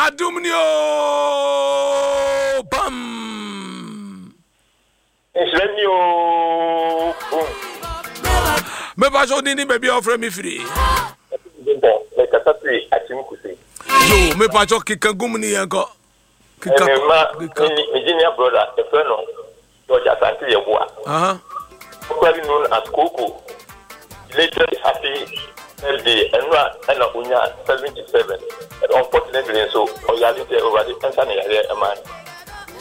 adum ni o bam nhyira ni o boom mɛpa so ni ni baabi a ɔfrɛ me firi bɔ mɛkasa firi akyem kusi yo mɛpa so keka gum ni yɛn kɔ keka ɛnɛma keka megenia brother ɛfrɛ no george asante yɛboa aha popularly known as Coco. Later happy birthday, and ɛna onya seventy seven. And unfortunately, nso ɔyare sɛ ɔwurade nsa na yare ɛma no.